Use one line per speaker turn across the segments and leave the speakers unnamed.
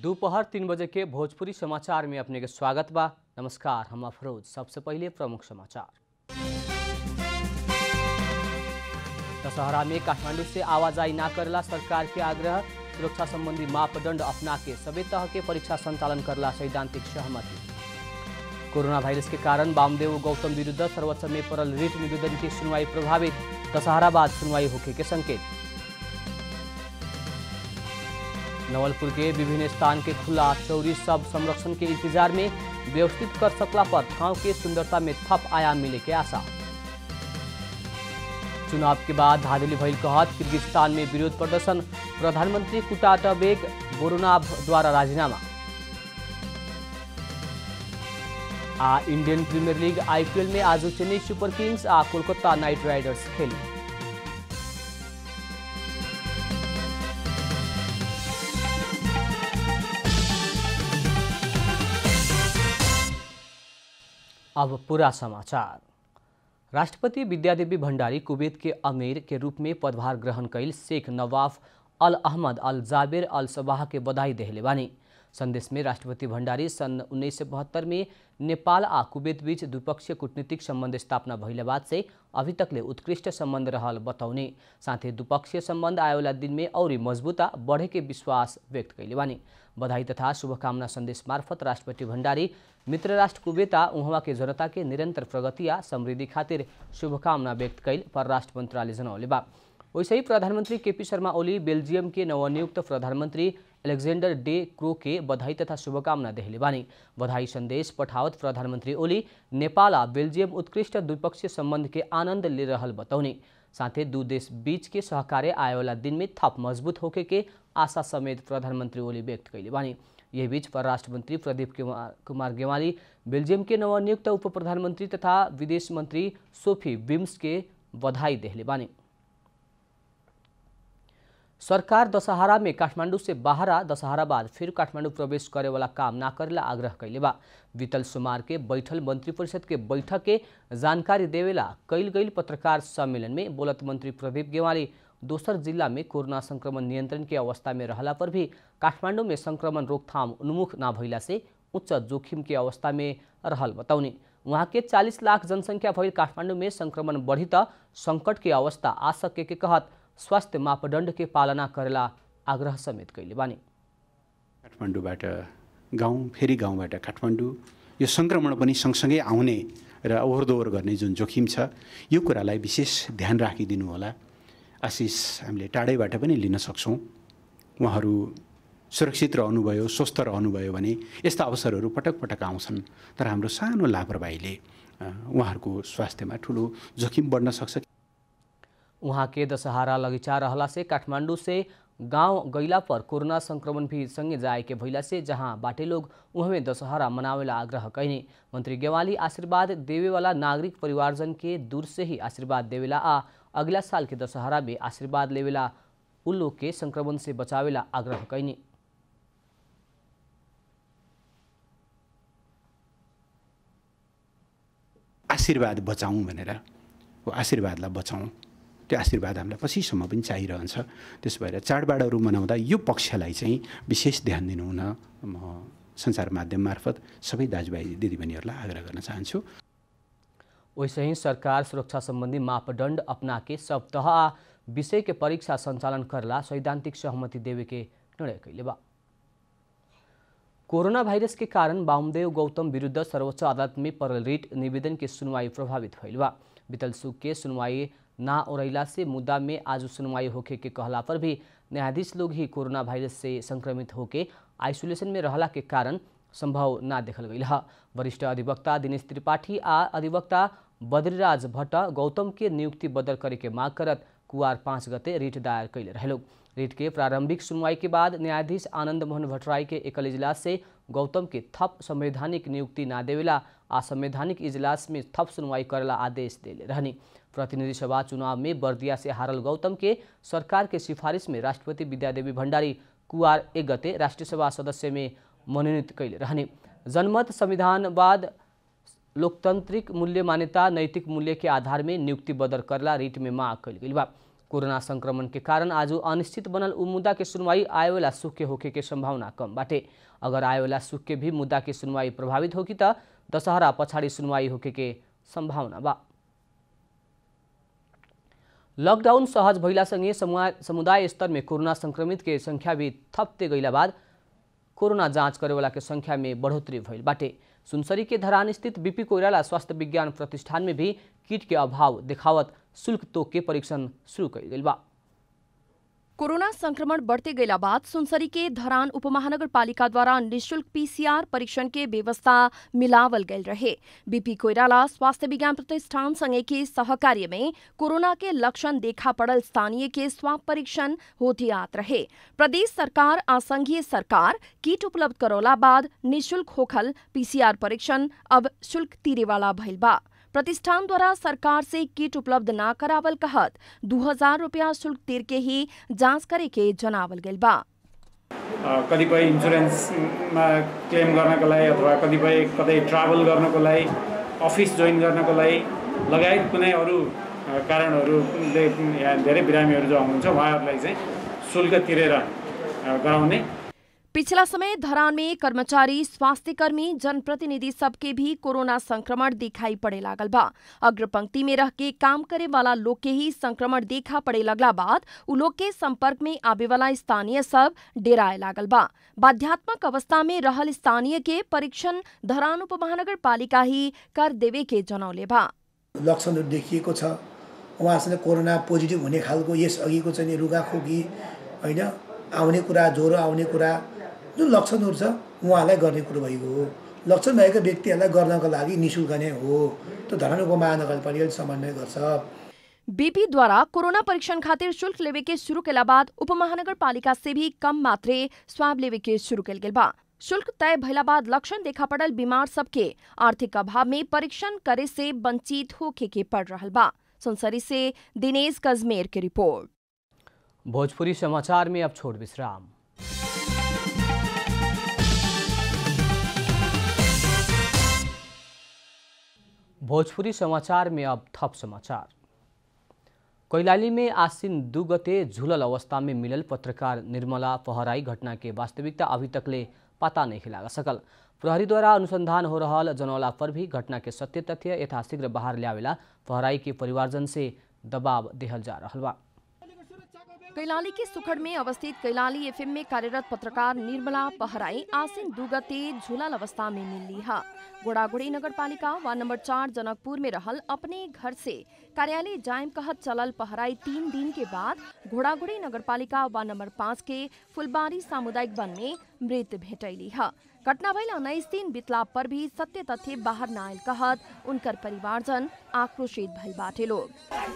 दोपहर तीन बजे के भोजपुरी समाचार में अपने के स्वागत बा नमस्कार हम अफरोज सबसे पहले प्रमुख समाचार दशहरा में काठमांडू से आवाजाही न करला सरकार के आग्रह सुरक्षा संबंधी मापदंड अपना के सभी तरह के परीक्षा संचालन करला सैद्धांतिक सहमति कोरोना वायरस के कारण वामदेव गौतम विरुद्ध सर्वोच्च में पड़ल रिट निवेदन की सुनवाई प्रभावित दशहरा बाद सुनवाई होखे के संकेत नवलपुर के विभिन्न स्थान के खुला चौरी सब संरक्षण के इंतजार में व्यवस्थित कर सकला पर ठाव के सुंदरता में थप आयाम मिले के आशा चुनाव के बाद धांधली भइल कहत किर्गिस्तान में विरोध प्रदर्शन प्रधानमंत्री कुटाटबेग बोरुनाभ द्वारा राजीनामा आ इंडियन प्रीमियर लीग आईपीएल में आज चेन्नई सुपर किंग्स आ कोलकाता नाइट राइडर्स खेली अब पूरा समाचार राष्ट्रपति विद्यादेवी भण्डारी कुवैत के अमीर के रूप में पदभार ग्रहण कैल शेख नवाफ अल अहमद अल जाबिर अल सबाह के बधाई देहले बानी संदेश में राष्ट्रपति भण्डारी सन् उन्नीस सौ बहत्तर में नेपाल आ कुवैत बीच द्विपक्षीय कूटनीतिक सम्बन्ध स्थापना भइले बाद से अभी तकले उत्कृष्ट सम्बन्ध रहल बताउने साथै द्विपक्षीय सम्बन्ध आयोला दिन में औरी मजबूता बढ़े के विश्वास व्यक्त कैले बानी बधाई तथा शुभकामना संदेश मार्फत राष्ट्रपति भण्डारी मित्र राष्ट्र कुवेता उहाँ के जनता के निरन्तर प्रगति आ समृद्धि खातिर शुभकामना व्यक्त कैल परराष्ट्र मन्त्रालय जनौले बा वैसे ही प्रधानमन्त्री केपी शर्मा ओली बेल्जियम के नवनियुक्त प्रधानमन्त्री एलेक्जेंडर डे क्रो के बधाई तथा शुभकामना देहले बानी बधाई संदेश पठावत प्रधानमन्त्री ओली नेपाल आ बेल्जियम उत्कृष्ट द्विपक्षीय सम्बन्ध के आनन्द ले रहल बताउने साथै दू देश बीच के सहकार्य आयोला दिन में थप मजबूत होके के आशा समेत प्रधानमन्त्री ओली व्यक्त कैले बानी यही बीच परराष्ट्र मन्त्री प्रदीप कुमार गेवाली बेल्जियम के नवनियुक्त उप प्रधानमन्त्री तथा विदेश मन्त्री सोफी बिम्स के बधाई देहले बानी सरकार दशहरा में काठमाडौँ से बाहरा दशहरा बाद फिर काठमाडौँ प्रवेश करे वाला काम ना करेला आग्रह कैले बा बीतल सोमवार के बैठल मंत्री परिषद के बैठक के जानकारी देवेला कैल गईल पत्रकार सम्मेलन में बोलत मंत्री प्रदीप गेवाली दोसर जिल्ला में कोरोना संक्रमण नियन्त्रण के अवस्था में रहला पर भी काठमाडौँ में संक्रमण रोकथाम उन्मुख ना भइला से उच्च जोखिम के अवस्था में रहल बताउने वहाँ के 40 लाख जनसङ्ख्या भइल काठमाडौँ में संक्रमण बढ़ी त सङ्कट के अवस्था आ सके के कहत स्वास्थ्य मापदण्ड के पालना करेला आग्रह समेत कैले बानी
काठमाडौँबाट गाउँ फेरि गाउँबाट काठमाडौँ यो सङ्क्रमण पनि सँगसँगै आउने र ओहोरदोहोर गर्ने जुन जोखिम छ यो कुरालाई विशेष ध्यान राखिदिनु होला आशिष हामीले टाढैबाट पनि लिन सक्छौँ उहाँहरू सुरक्षित रहनुभयो स्वस्थ रहनुभयो भने यस्ता अवसरहरू पटक पटक आउँछन् तर हाम्रो सानो लापरवाहीले उहाँहरूको स्वास्थ्यमा ठुलो जोखिम बढ्न सक्छ
उहाँ के दशहरा लगिचा रहला से काठमांडू से गांव गैला पर कोरोना संक्रमण भी संगे जाए के भइला से जहां बाटे लोग उहमे दशहरा मनावेला आग्रह कैने मंत्री गेवाली आशीर्वाद देवे वाला नागरिक परिवारजन के दूर से ही आशीर्वाद देवेला आ अगला साल के दशहरा में आशीर्वाद लेवेला उल्लो के संक्रमण से बचावेला आग्रह कैने
आशीर्वाद बचाउँ भनेर हो आशीर्वादलाई बचाउँ त्यो आशीर्वाद हामीलाई पछिसम्म पनि चाहिरहन्छ त्यसो भएर चाडबाडहरू मनाउँदा यो पक्षलाई चाहिँ विशेष ध्यान दिनुहुन म सञ्चार माध्यम मार्फत सबै दाजुभाइ दिदीबहिनीहरूलाई आग्रह गर्न चाहन्छु
वैसे ही सरकार सुरक्षा संबंधी मापदंड अपना के सब तह आ विषय के परीक्षा संचालन करला सैद्धांतिक सहमति देवे के निर्णय कैले बा कोरोना वायरस के कारण वामदेव गौतम विरुद्ध सर्वोच्च अदालत में पड़ल रिट निवेदन के सुनवाई प्रभावित भइल बा बीतल सुख के सुनवाई ना ओरैला से मुद्दा में आज सुनवाई होके के कहला पर भी न्यायाधीश लोग ही कोरोना वायरस से संक्रमित होके आइसोलेशन में रहला के कारण संभव ना देखल गई वरिष्ठ अधिवक्ता दिनेश त्रिपाठी आ अधिवक्ता बद्रीराज भट्ट गौतम के नियुक्ति बदल करे के माग करत कुवार पाँच गते रिट दायर कैले रहेलो रिट के प्रारंभिक सुनवाई के बाद न्यायाधीश आनंद मोहन भट्टराई के एकल इजलास से गौतम के थप संवैधानिक नियुक्ति ना देवेला आ संवैधानिक इजलास में थप सुनवाई करेला आदेश देले रहनी प्रतिनिधि सभा चुनाव में बर्दिया से हारल गौतम के सरकार के सिफारिश में राष्ट्रपति विद्यादेवी भण्डारी कुवार एक गते राष्ट्रिय सभा सदस्य में मनोनित कैले रहने जनमत संविधानवाद लोकतांत्रिक मूल्य मान्यता नैतिक मूल्य के आधार में नियुक्ति बदर करला रिट में मांग कैल गई बा कोरोना संक्रमण के कारण आज अनिश्चित बनल उ मुद्दा के सुनवाई आएवाला सुख के होखे के संभावना कम बाटे अगर आएवाला सुख के भी मुद्दा के सुनवाई प्रभावित होगी त दशहरा पछाडि सुनवाई होखे के संभावना बा लकडाउन सहज भइलासँगै समुदाय समुदाय स्तरमे कोरोना संक्रमित के संख्या भी थप्ते गइला बाद कोरोना जाँच करेवाला के संख्या में बढ़ोतरी भइल बाटे सुनसरी के धरान स्थित बीपी कोइराला स्वास्थ्य विज्ञान प्रतिष्ठान में भी किट के अभाव देखावत शुल्क तोक के परीक्षण शुरू कइल गइल बा
कोरोना संक्रमण बढ़ते गइला बाद सुनसरी के धरान उपमहानगरपालिका द्वारा निशुल्क पीसीआर परीक्षण के व्यवस्था मिलावल गयल रहे बीपी कोइराला स्वास्थ्य विज्ञान प्रतिष्ठान संगे के सहकार्य में कोरोना के लक्षण देखा पड़ल स्थानीय के स्वाब परीक्षण होती आत रहे प्रदेश सरकार आ संघीय सरकार किट उपलब्ध करौला बाद निशुल्क होखल पीसीआर परीक्षण अब शुल्क तीरे वाला भइल बा प्रतिष्ठान द्वारा सरकार से किट उपलब्ध ना करावल कहत दू हजार रुपया शुल्क तिर के ही जाँच करे के जनावल गइल बा
कतिपय इन्सुरेन्समा क्लेम गर्नको लागि अथवा कतिपय कतै ट्राभल गर्नको लागि अफिस जोइन गर्नको लागि लगायत कुनै अरू कारणहरूले यहाँ धेरै बिरामीहरू जो हुनुहुन्छ उहाँहरूलाई चाहिँ शुल्क तिरेर गराउने
पिछला समय धरान में कर्मचारी स्वास्थ्य कर्मी जनप्रतिनिधि सबके भी कोरोना संक्रमण दिखाई पड़े लागल बा अग्रपंक्ति में रह के काम करे वाला लोग के ही संक्रमण देखा पड़े लगला बाद उ लोग के संपर्क में आवे वाला स्थानीय सब डेराए लागल बा बाध्यात्मक अवस्था में रहल स्थानीय के परीक्षण धरान उपमहानगर पालिका ही कर देवे के जनौले बा
लक्षणहरू देखिएको छ उहाँसँग कोरोना पोजिटिभ हुने खालको यस अघिको चाहिँ नि रुगाखोकी होइन आउने कुरा ज्वरो आउने कुरा जुन लक्षणहरू छ उहाँलाई गर्ने कुरो भएको हो लक्षण भएका व्यक्तिहरूलाई गर्नको लागि नि शुल्क नै हो त्यो धरान उपमहानगरपालिकाले समन्वय गर्छ
बीपीद्वारा कोरोना परीक्षण खातिर शुल्क लेवे के शुरू केला बाद उपमहानगरपालिका से भी कम मात्रे स्वाब लेवे के शुरू कल गेल बा शुल्क तय भइला बाद लक्षण देखा पड़ल बीमार सबके आर्थिक अभाव में परीक्षण करे से वंचित होके के पड़ रहल बा सुनसरी से दिनेश कजमेर की रिपोर्ट
भोजपुरी समाचार में अब छोड़ विश्राम भोजपुरी समाचार में अब थप समाचार कैलाली में आसिन दू गते झुलल अवस्था में मिलल पत्रकार निर्मला पहराई घटना के वास्तविकता अभी तकले पता नहीं लगा सकल प्रहरी द्वारा अनुसंधान हो रहा जनौला पर भी घटना के सत्य तथ्य यथाशीघ्र बाहर लियावेला पहराई के परिवारजन से दबाव देहल जा रहा बा
कैलाली के सुखड़ में अवस्थित कैलाली एफएम में कार्यरत पत्रकार निर्मला पहराई आसिन दुगते झुलल अवस्था में मिली है गोड़ागुड़ी नगर पालिका वार्ड नंबर चार जनकपुर में रहल अपने घर से कार्यालय जायम कहत चलल पहराई तीन दिन के बाद घोड़ागुड़ी नगर पालिका वार्ड नंबर पाँच के फुलबारी सामुदायिक वन में मृत भेटैली है घटना भइल उन्नाइस दिन बितला पर भी सत्य तथ्य बाहर न आयल कहत उनकर परिवारजन आक्रोशित भइल बाटे लोग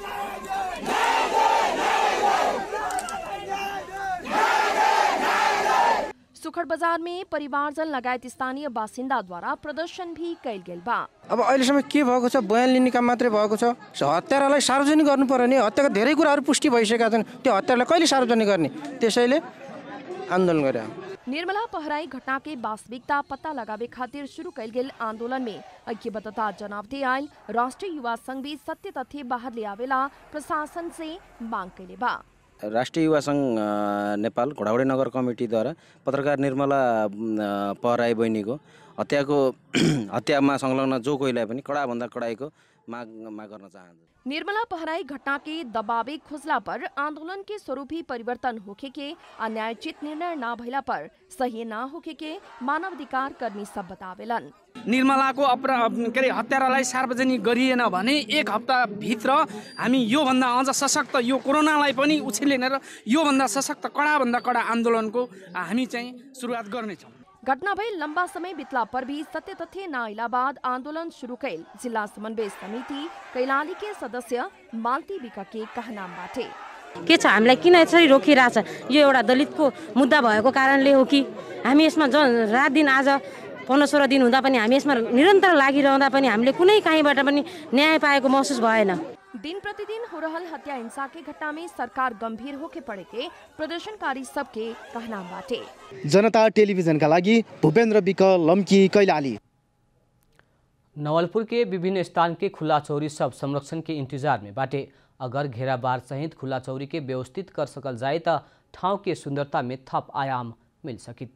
सुखड़ बाजार में परिवारजन लगायत स्थानीय बासिन्दा द्वारा प्रदर्शन भी कैल गेल बा
अब अहिलेसम्म के भएको छ बयान लिने काम मात्रै भएको छ हत्यारालाई सार्वजनिक गर्नु पर्यो नि हत्याका धेरै कुराहरू पुष्टि भइसकेका छन् त्यो हत्यारालाई कहिले सार्वजनिक गर्ने त्यसैले आन्दोलन गरे
निर्मला पहराई घटना के वास्तविकता पता लगावे खातिर शुरू कैल गेल आंदोलन में ऐक्यबद्धता जनावते आयल राष्ट्रीय युवा संघ भी सत्य तथ्य बाहर ले आवेला प्रशासन से मांग कैले बा
राष्ट्रिय युवा सङ्घ अ, नेपाल घोडावडी नगर कमिटीद्वारा पत्रकार निर्मला अ, पहराई बहिनीको हत्याको हत्यामा संलग्न जो कोहीलाई पनि कडाभन्दा कडाइको माग माग गर्न चाहन्छु
निर्मला पहराई घटना के दबावे खुजला पर आंदोलन के स्वरूप ही परिवर्तन होखे के अन्यायोचित निर्णय न भइला पर सही न होखे के मानवाधिकार कर्मी सब बतावेलन
निर्मलाको अपरा के अरे हत्यारालाई सार्वजनिक गरिएन भने एक हप्ताभित्र हामी योभन्दा अझ सशक्त यो कोरोनालाई पनि उछिनेर योभन्दा सशक्त कडाभन्दा कडा आन्दोलनको हामी चाहिँ सुरुवात गर्नेछौँ
घटना भई लंबा समय बितला पर भी सत्य तथ्य न आइला बाद आंदोलन शुरू कैल जिला समन्वय समिति कैलाली के सदस्य मालती विका के कहनाम बाटे
के छ हामीलाई किन यसरी रोकिरहेछ यो एउटा दलितको मुद्दा भएको कारणले हो कि हामी यसमा ज रात दिन आज पन्ध्र सोह्र दिन हुँदा पनि हामी यसमा निरन्तर लागिरहँदा पनि हामीले कुनै काहीँबाट पनि न्याय पाएको महसुस भएन
दिन प्रतिदिन हो रहल हत्या हिंसा के घटना में सरकार गंभीर होके पड़े के प्रदर्शनकारी सबके कहनाम बाटे
जनता टेलिभिजनका लागि भूपेन्द्र विक लम्की कैलाली
नवलपुर के विभिन्न स्थान के खुला चौरी सब संरक्षण के इंतजार में बाटे अगर घेराबार सहित खुला चौरी के व्यवस्थित कर सकल जाए त ठाउँ के सुंदरता में थप आयाम मिल सकित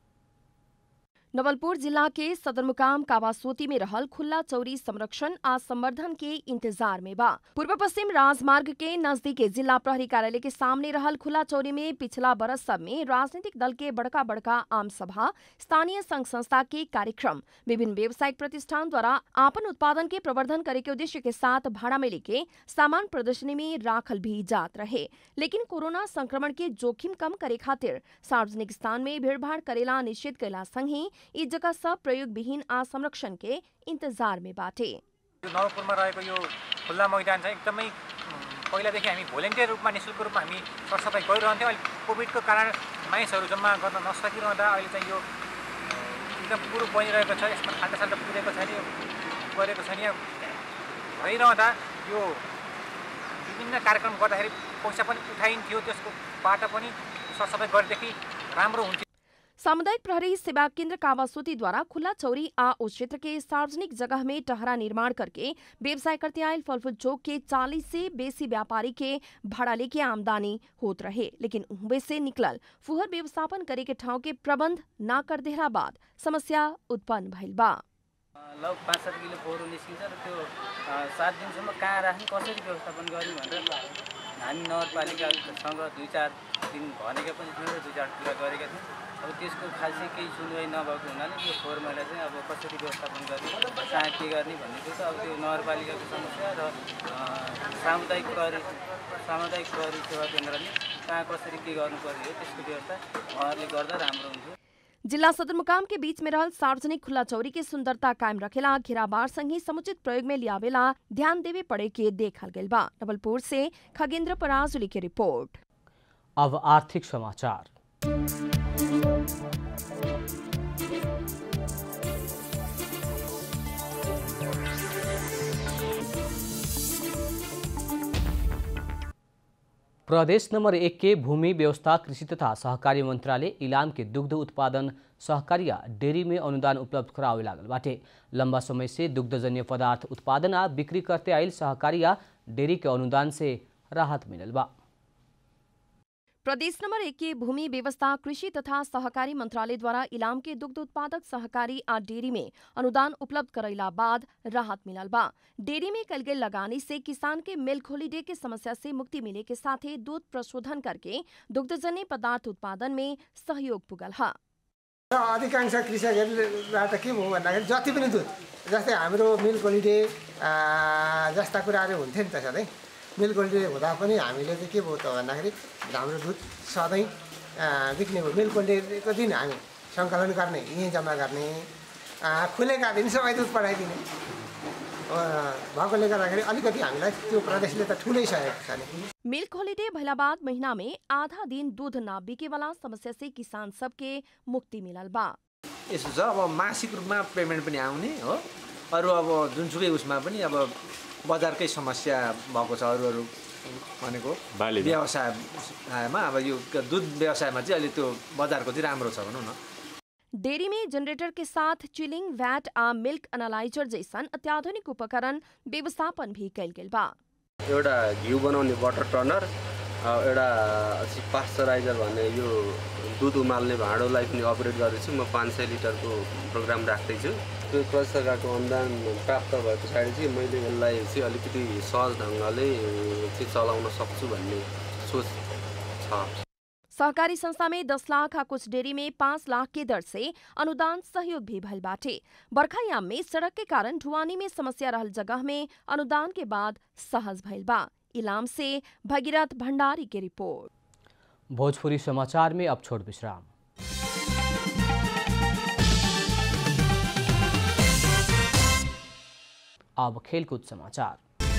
नवलपुर जिला के सदरमुकाम कावासोती में रहल खुला चौरी संरक्षण आ संवर्धन के इंतजार में बा पूर्व पश्चिम राजमार्ग के नजदीक जिला प्रहरी कार्यालय के सामने रहल खुला चौरी में पिछला बरस सब में राजनीतिक दल के बड़का बड़का आम सभा स्थानीय संघ संस्था के कार्यक्रम विभिन्न व्यावसायिक प्रतिष्ठान द्वारा आपन उत्पादन के प्रवर्धन करे के उद्देश्य के साथ भाड़ा में लेके सामान प्रदर्शनी में राखल भी जात रहे लेकिन कोरोना संक्रमण के जोखिम कम करे खातिर सार्वजनिक स्थान में भीड़भाड़ करेला निषेध कैला संगे यी जग्गा सब प्रयोग विहीन आ संरक्षण के इंतजार में बाटे
नवलपुरमा रहेको यो खुल्ला मैदान चाहिँ एकदमै पहिलादेखि हामी भोलिन्टियर रूपमा नि शुल्क रूपमा हामी सरसफाइ गरिरहन्थ्यौँ अहिले कोभिडको कारण मानिसहरू जम्मा गर्न नसकिरहँदा अहिले चाहिँ यो एकदम कुरो बनिरहेको छ यसमा खाल्टासाल्टा पुगेको छैन यो गरेको छैन यहाँ भइरहँदा यो विभिन्न कार्यक्रम गर्दाखेरि पैसा पनि उठाइन्थ्यो त्यसको बाटो पनि सरसफाइ गरेदेखि राम्रो हुन्थ्यो
सामुदायिक प्रहरी सेवा केंद्र कावासोती द्वारा खुला चौरी आ उस क्षेत्र के सार्वजनिक जगह में टहरा निर्माण करके व्यवसाय करते आयल फलफूल चौक के 40 से बेसी व्यापारी के भाड़ा लेके आमदनी होत रहे लेकिन उहबे से निकलल फुहर व्यवस्थापन करे के ठाव के प्रबंध ना कर देहरा बाद समस्या उत्पन्न भइल बा
लग पाँच सात किलो फोहोर निस्किन्छ र त्यो अ, सात दिनसम्म कहाँ राख्ने कसरी व्यवस्थापन गर्ने भनेर हामी नगरपालिकासँग दुई चार दिन भनेका पनि थियौँ र दुई चार कुरा गरेका थियौँ अब त्यसको खासै केही सुनवाई नभएको हुनाले यो फोहोर मैला चाहिँ अब कसरी व्यवस्थापन गर्ने कहाँ के गर्ने भन्ने कुरो त अब त्यो नगरपालिकाको समस्या र अ, सामुदायिक प्रहरी सामुदायिक प्रहरी सेवा केन्द्रले कहाँ कसरी के गर्नु पर्ने हो त्यसको व्यवस्था उहाँहरूले गर्दा राम्रो हुन्थ्यो
जिला सदरमुकाम के बीच में रहल सार्वजनिक खुला चौरी के सुंदरता कायम रखेला घेराबार संगे समुचित प्रयोग में लियावेला ध्यान देवे पड़े के देखल गइल बा नवलपुर से खगेंद्र पराजुली की रिपोर्ट
अब आर्थिक समाचार प्रदेश नंबर एक के भूमि व्यवस्था कृषि तथा सहकारी मंत्रालय इलाम के दुग्ध उत्पादन सहकारिया डेयरी में अनुदान उपलब्ध करावे लागल बाटे लंबा समय से दुग्धजन्य पदार्थ उत्पादन आ बिक्री करते आयल सहकारिया डेयरी के अनुदान से राहत मिलल बा
प्रदेश नंबर एक के भूमि व्यवस्था कृषि तथा सहकारी मंत्रालय द्वारा इलाम के दुग्ध उत्पादक सहकारी आ डेयरी में अनुदान उपलब्ध करैला बाद राहत मिलल बा डेयरी में कल गए लगानी से किसान के मिल्क होलीडे के समस्या से मुक्ति मिले के साथ ही दूध प्रशोधन करके दुग्धजन्य पदार्थ उत्पादन में सहयोग पुगल हा
अधिकांश कृषकहरूलाई त के भयो भन्दाखेरि जति पनि दुध जस्तै हाम्रो मिल्क होलिडे जस्ता कुराहरू हुन्थ्यो नि त सधैँ मिल्क होलिडे हुँदा पनि हामीले चाहिँ के भयो त भन्दाखेरि हाम्रो दुध सधैँ अँ, बिक्ने भयो मिल्क होलिडेको दिन हामी सङ्कलन गर्ने यहीँ जम्मा गर्ने अँ, खुलेका दिन सबै दुध पठाइदिने अँ, भएकोले गर्दाखेरि अलिकति हामीलाई त्यो प्रदेशले त ठुलै सहयोग छ नि
मिल्क होलीडे भइला बाद महीना में आधा दिन दूध न बिके वाला समस्या से किसान सबके मुक्ति मिलल बा
यसो छ अब मासिक रूपमा पेमेन्ट पनि आउने हो अरू अब जुनसुकै उसमा पनि अब बजारकै समस्या भएको छ अरू अरू भनेको
बालीमा।
व्यवसायमा अब यो दुध व्यवसायमा चाहिँ अहिले त्यो बजारको चाहिँ राम्रो छ भनौँ न
डेयरी में जनरेटर के साथ चिलिंग वैट आ मिल्क एनालाइजर जैसन अत्याधुनिक उपकरण व्यवस्थापन भी कैल गेल बा
एउटा घिउ बनाउने बटर टर्नर अ, एउटा पास्चराइजर भन्ने यो दुध उमाल्ने भाँडोलाई पनि अपरेट गर्दैछु म पाँच सय लिटरको प्रोग्राम राख्दैछु त्यो प्रदेश सरकारको अनुदान प्राप्त भए पछाडि चाहिँ मैले यसलाई चाहिँ अलिकति सहज ढङ्गले चाहिँ चलाउन सक्छु भन्ने सोच छ
सहकारी संस्था में 10 लाख आ कुछ डेयरी में 5 लाख के दर से अनुदान सहयोग भी भइल बाटे बरखायाम में सड़क के कारण ढुआनी में समस्या रहल जगह में अनुदान के बाद सहज भइल बा इलाम से भगीरथ भंडारी की रिपोर्ट
भोजपुरी समाचार में अब छोट विश्राम अब खेलकूद समाचार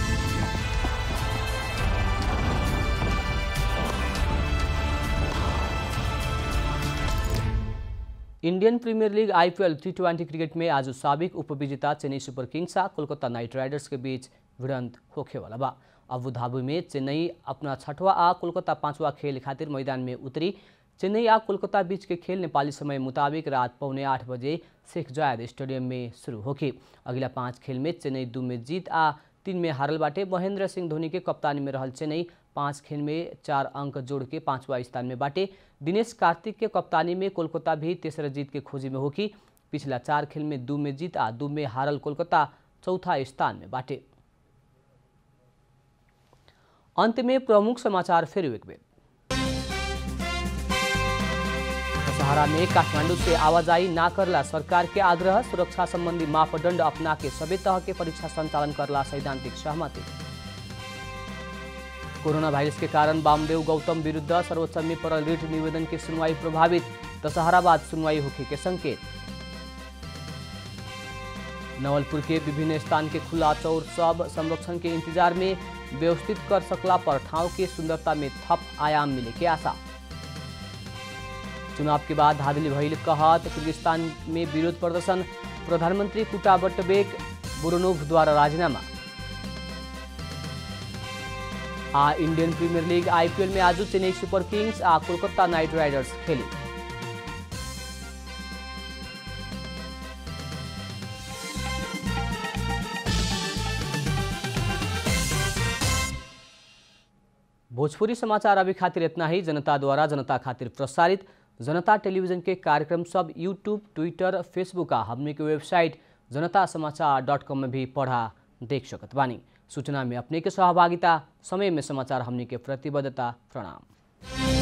Indian Premier League IPL T twenty cricket में आज साबिक उपविजेता चेन्नई सुपर किंग्स आ कोलकाता नाइट राइडर्स के बीच भिड़ंत होखे वाला बा अबू धाबी में चेन्नई अपना छठवा आ कोलकाता पांचवा खेल खातिर मैदान में उतरी चेन्नई आ कोलकाता बीच के खेल नेपाली समय मुताबिक रात पौने आठ बजे शेख जायद स्टेडियम में शुरू होगी अगला पाँच खेल में चेन्नई दू में जीत आ तीन में हारल बाटे महेंद्र सिंह धोनी के कप्तानी में रहल चेन्नई पाँच खेल में चार अंक जोड़ के पाँचवा स्थान में बाटे दिनेश कार्तिक के कप्तानी में कोलकाता भी तेसरा जीत के खोजी में होगी पिछला चार खेल में दू में जीत आ दू में हारल कोलकाता चौथा स्थान में बाटे अंत में प्रमुख समाचार फिर एक बेर दशहरा में काठमांडू से आवाजाही ना करला सरकार के आग्रह सुरक्षा संबंधी मापदंड अपना के सभी तरह के परीक्षा संचालन करला सैद्धांतिक सहमति कोरोना वायरस के कारण वामदेव गौतम विरुद्ध सर्वोच्च में पड़ल रिट निवेदन की सुनवाई प्रभावित दशहरा बाद सुनवाई होखे के संकेत नवलपुर के विभिन्न स्थान के खुला चौर सब संरक्षण के इंतजार में व्यवस्थित कर सकला पर ठाव के सुंदरता में थप आयाम मिले के आशा चुनाव के बाद धादिली भइल कहत किर्गिस्तान में विरोध प्रदर्शन प्रधानमंत्री कुटा बट्टबेक बुरोनोव द्वारा राजीनामा आ इंडियन प्रीमियर लीग आईपीएल में आज चेन्नई सुपर किंग्स आ कोलकाता नाइट राइडर्स खेली भोजपुरी समाचार अभी खातिर इतना ही जनता द्वारा जनता खातिर प्रसारित जनता टेलीविजन के कार्यक्रम सब यूट्यूब ट्विटर फेसबुक आ हमने के वेबसाइट जनता समाचार डॉट कॉम में भी पढ़ा देख सकत बानी सूचना में अपने के सहभागिता समय में समाचार हमने के प्रतिबद्धता प्रणाम